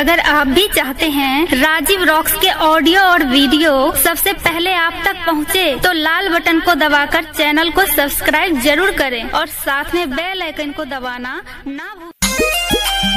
अगर आप भी चाहते हैं राजीव रॉक्स के ऑडियो और वीडियो सबसे पहले आप तक पहुंचे, तो लाल बटन को दबाकर चैनल को सब्सक्राइब जरूर करें और साथ में बेल आइकन को दबाना ना भूलें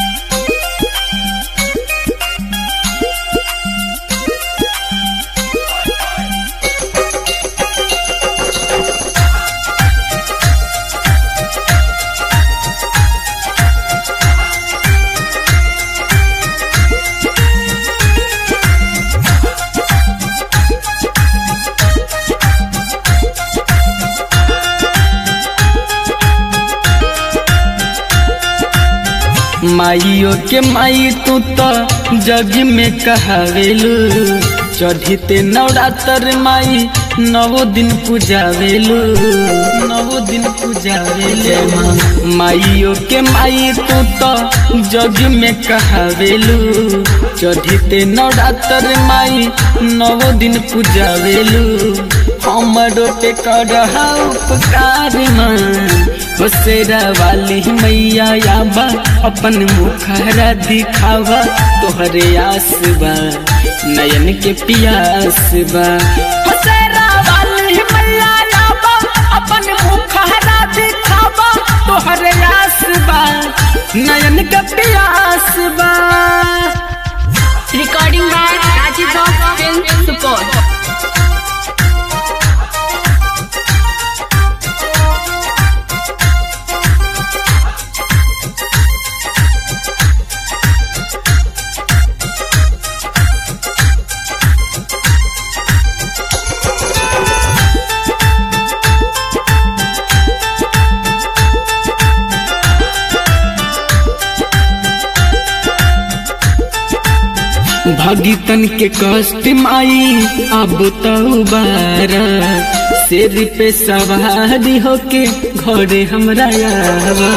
माइयो के माई तू तो जग में कहावेलू चढ़ीते नवरात्र माई नवो दिन पूजावेलू नवो दिन पूजावेलू माइयो के माई तू तो जग में कहावेलू चढ़ीते नवरात्र माई नवो दिन पूजावेलू हमरो पे कर उपकार माँ बसेरा वाली मैया याबा अपन मुखरा दिखावा तोहरे आस बा नयन के पियास बा बसेरा वाली मैया याबा अपन मुखरा दिखावा तोहरे आस बा नयन के पियास बा Recording by Rajiv Rock Film Support. भगितन के कष्ट माई अब तो बारा शेर पे सवारी होके घरे हमरा आवा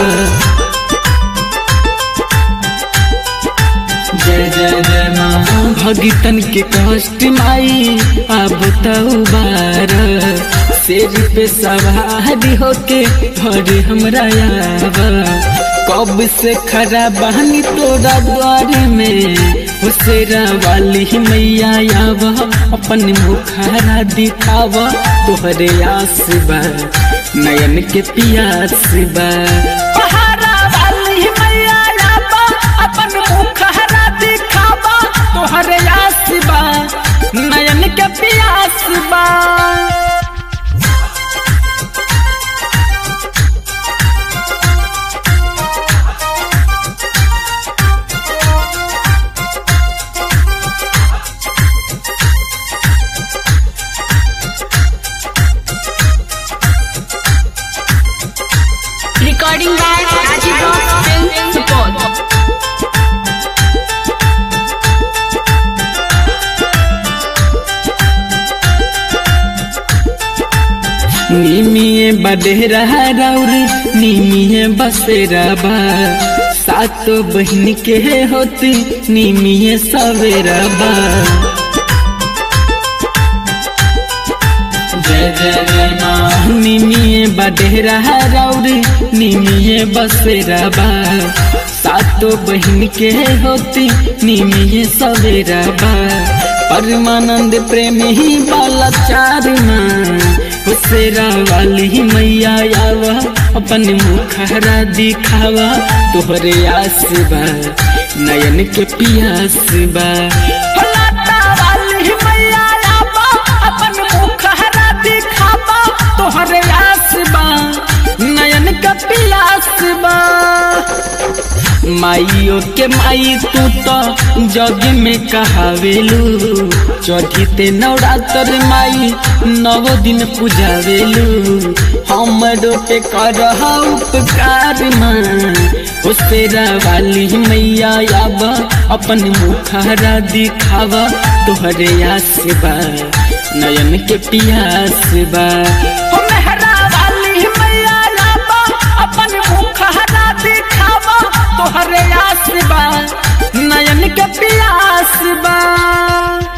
जय जय जय माँ भगितन के कष्ट माई अब तो बारा शेर पे सवारी होके घरे हमरा आवा कब से खरा बहनी तोरा द्वार में हुसेरा वाली मैया आवा अपन मुखारा दिखावा तोहरे आस बा नयन के पियास बा पहाड़ा वाली मैया आवा अपन मुखारा दिखावा तोहरे आस बा नयन के पियास बा Recording by Rajiv Rock Film Support. निमिये बडेरा राउर निमिये बसेरा बा सातो बहन के होती निमिये सवेरा बा जय जय जय माँ निमिये बडेरा राउर निमिये बसेरा बा सातो बहन के होती निमिये सवेरा बा परमानंद प्रेम ही वाला चार माँ हुसेरा वाली मैया आवा अपन मुखरा दिखावा तोहरे आस बा नयन के पियास बा फलाटा वाली मैया आवा अपन मुखरा दिखावा तोहरे आस बा नयन के पियास बा माइयो के माई तू तो जग में कहावेलू चढ़ीते नवरात्र माई नव दिन पूजावेलू हमरो पे कर उपकार माँ उसेरा वाली मैया आब अपन मुखरा दिखावा तोहरे आस बा नयन के पियास बा हो मेहरा वाली मैया आब अपन मुखरा दिखावा तोहरे आस बा नयन के पियास बा